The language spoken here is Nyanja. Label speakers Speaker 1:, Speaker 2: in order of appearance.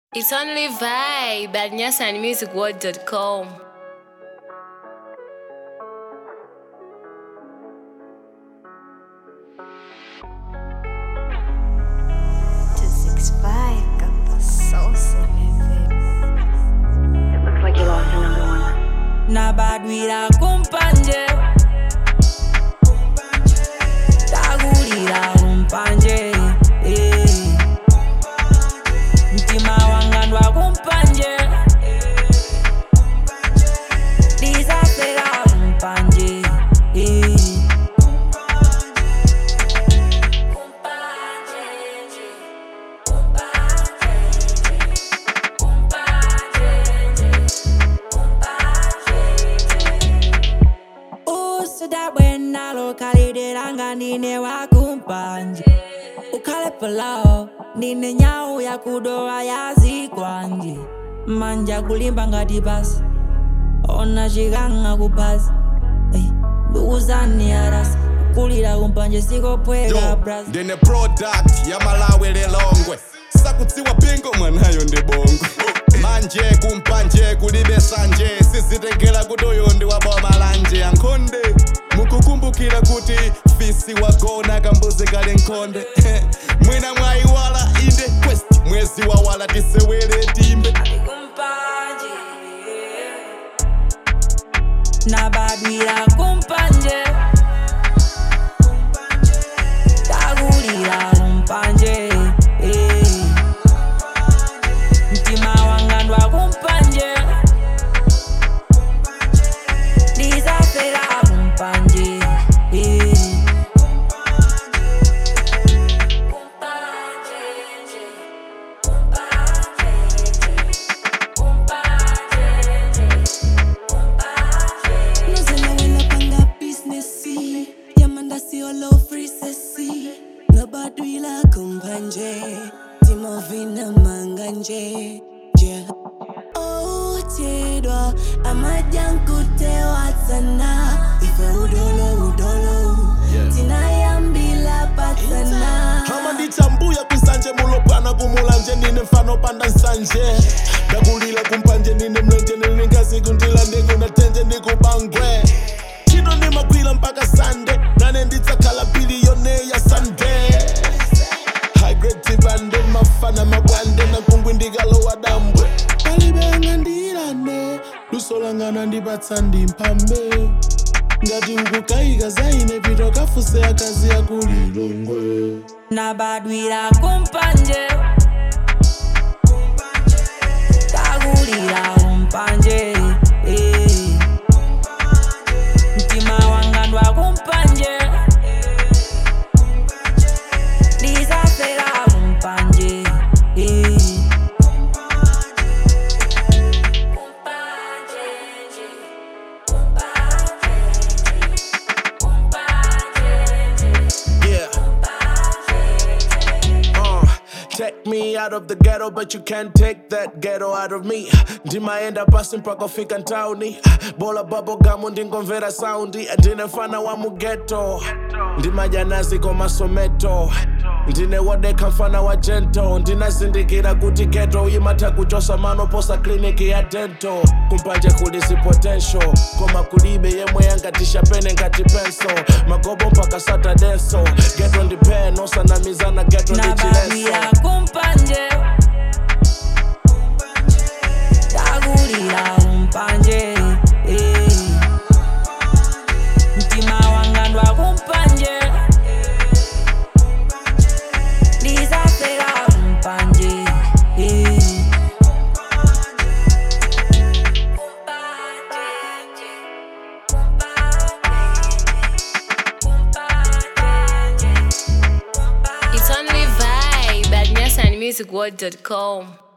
Speaker 1: It's only vibe at nyasanmusicworld.com.
Speaker 2: to six five got the sauce in it.
Speaker 3: It looks like you lost another one.
Speaker 4: na bad wira kumpanje tagulira kumpanje eh. mtima wanga ndwa kumpanje disapera kumpanje eh. usuda bwena lokalidelanga nine wakumpanje ukhale palawo nine nyawu yakudowa yazikwanje manja kulimba ngati basi ona chikanga kupasi ndukuzani arasi kulira kumpanje sikopweka
Speaker 5: Yo,
Speaker 4: bras
Speaker 5: ndine product ya malawi lilongwe sakutsiwa pingo mwanayo ndi bongo manje kumpanje kulibe sanje sizitengera kuti uyu ndi waboma lanje ankhonde mukukumbukira kuti fisi wagona kambuzi kali nkhonde mwina mwayiwala inde quest mwezi wawala tisewere timbe
Speaker 4: kumpanje nabadwira kumpanje tagulira kumpanje eh. mtima wanga ndwa kumpanje ndisafera kumpanje eh.
Speaker 6: Nozela wena panga business Yamanda si olo free sesi Nobadwila kumpanje Timovina manganje Yeah Oh tedwa Amajankutewa sana Ife udolo udolo Tinayambila patana
Speaker 7: hama ndichambuya kwisanje mulopana kumulanje nine mfano panda nsanje ndakulila kumpanje nine mlenje nilingazi kundila ndikunatenje ndikubangwe chino nimagwila mpaka sande nane nditsakhala biliyone ya sande hagretibande mafana makwande nakungwi ndikalowa dambwe palibenga ndilane lusolangana ndipatsa ndimphambe ngati ukukayika zaine pito kafuse akazi yakulilongwe
Speaker 4: nabadwira kumpanje tagulira kumpanje eh. mtima wanga ndwa kumpanje ndisafera kumpanje eh.
Speaker 7: Yeah. Uh, take me out of the ghetto, but you can't take that ghetto out of me. ndimaenda pasi mpaka fika ntauni bola bubblegum ndingomvera saundi ndine mfana wa mugeto ndimajanazi komasometo ndine wodeka mfana wa jento ndinazindikira kuti geto imatha kuchosa manoposa kliniki ya dento kumpanje kulisi potential koma kulibe yemwe yangatisha pene ngati penso magobo mpaka satadenso geto ndi peno sanamizana geto ndi chileso
Speaker 4: nabadwira kumpanje tagulira kumpanje eh. mtima wanga ndwa kumpanje ndisafera kumpanje eh.
Speaker 1: It's only vibe at nyasanmusicworld.com.